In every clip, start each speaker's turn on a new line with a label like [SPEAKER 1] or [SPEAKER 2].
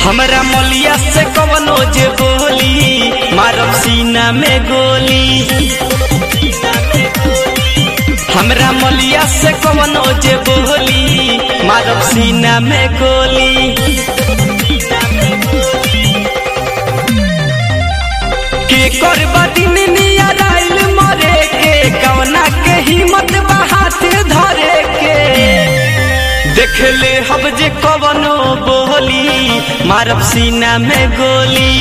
[SPEAKER 1] हमरा मलिया से कवनो जे बोली मारब सीना में गोली हमरा मलिया से कवनो जे बोली मारब सीना में गोली के करबा दिन नियर आइल मरे के कवना के हिम्मत बा हाथ धरे के देख ले हब जे कवनो बोली मारब सीना में गोली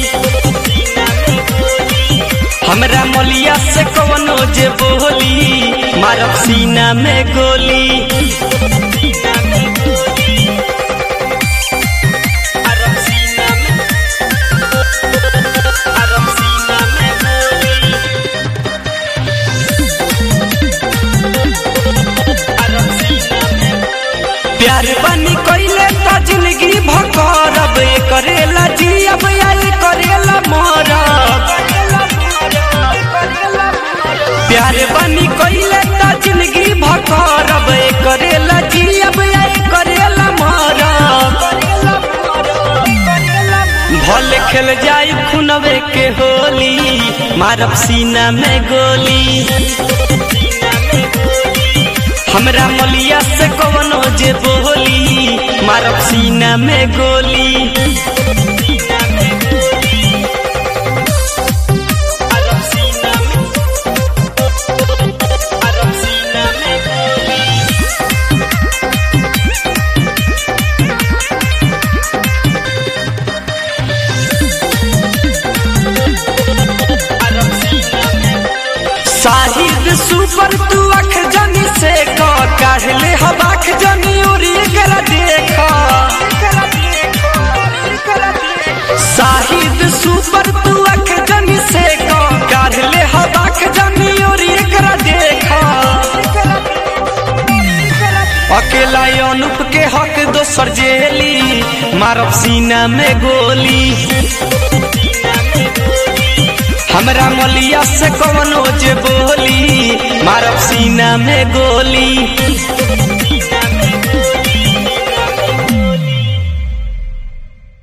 [SPEAKER 1] हमरा मलिया से कवनो जे बोली मारब सीना में गोली मारब सीना में मारब सीना में गोली मारब सीना में प्यार बनी कइले त जिंदगी भकरब करेला जियब या करेला मरब प्यार बनी कइले त जिंदगी भकरब करेला जियब या करेला मरब भले खेल जाई खुनवे के होली मारब सीना में गोली हमरा मलिया से कवनो जे बोली मारब सीना में गोली मारब सीना में मारब सीना में गोली मारब सीना में साहिद सुपर तू अख जनी से क काढ़ ले हवाख जनी उरी कर देख साहिद सुपर तू अख जनी से क काढ़ ले हवाख जनी उरी कर देख अकेला अनुप के हक दोसर जेली मारब सीना में गोली हमरा मलिया से कवनो जे बोली मारब सीना में गोली